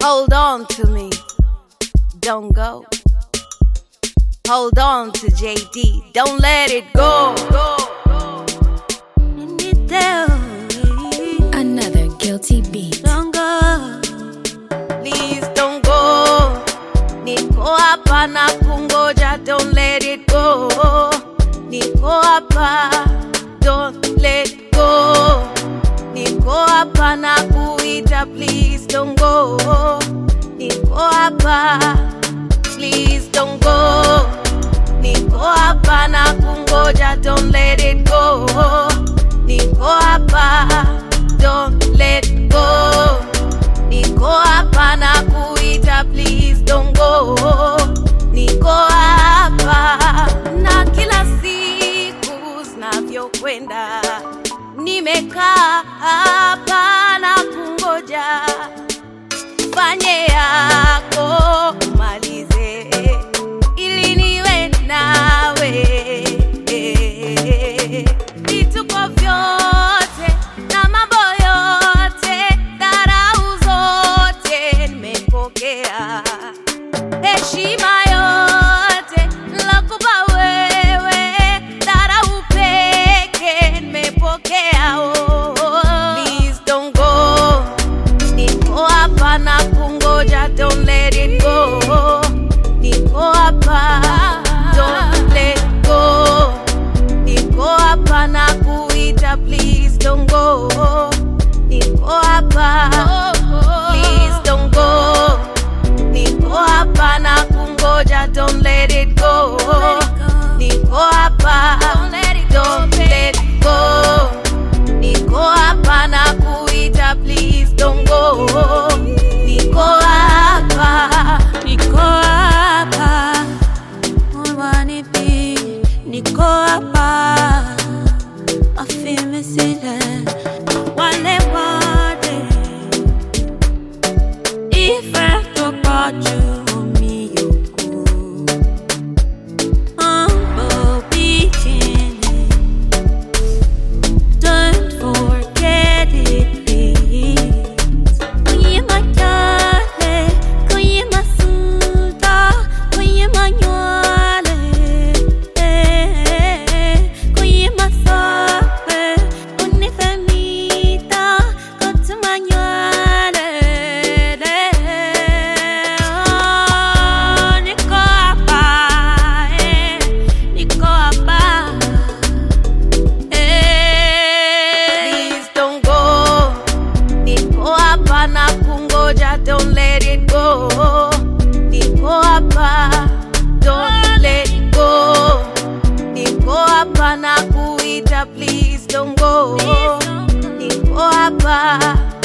Hold on to me. Don't go. Hold on to JD. Don't let it go. Another guilty beat. Don't go. Please don't go. Niko hapa na kungoja. Don't let it go. Niko hapa. Don't let go. Niko hapa na kuita. Please don't go. Niko hapa. Please don't go. Niko hapa na kungoja. Don't let it go. Niko hapa. Don't let go. Niko hapa na kuita. Please don't go. Niko hapa na kila siku zinavyokwenda, nimekaa hapa na kungoja fanye yako umalize, ili niwe nawe. Vituko vyote na mambo yote, dharau zote nimepokea, heshima yote nakupa wewe, dharau peke nimepokea. Oh, please don't go Niko hapa na kungoja, don't let it go. Niko hapa, don't let go. Niko hapa na kuita, please don't go. Niko hapa, please don't go. Niko hapa na kungoja, don't let it go. Niko hapa, don't let go. Niko hapa na kuita, please don't go. Niko hapa, Niko hapa, wananipi, niko hapa, I feel missing wale wote, ife toka juu miyuku, mambo bikini, don't forget it please. Kwenye majale, kwenye masuda, kwenye manywale, eh, kwenye masape, unifemita, kote manywale, oh, niko hapa, eh, niko hapa, eh. please don't go. Niko hapa na kungoja, don't let it go. Niko hapa, don't let go. Niko hapa na kuita, please don't go. Niko hapa,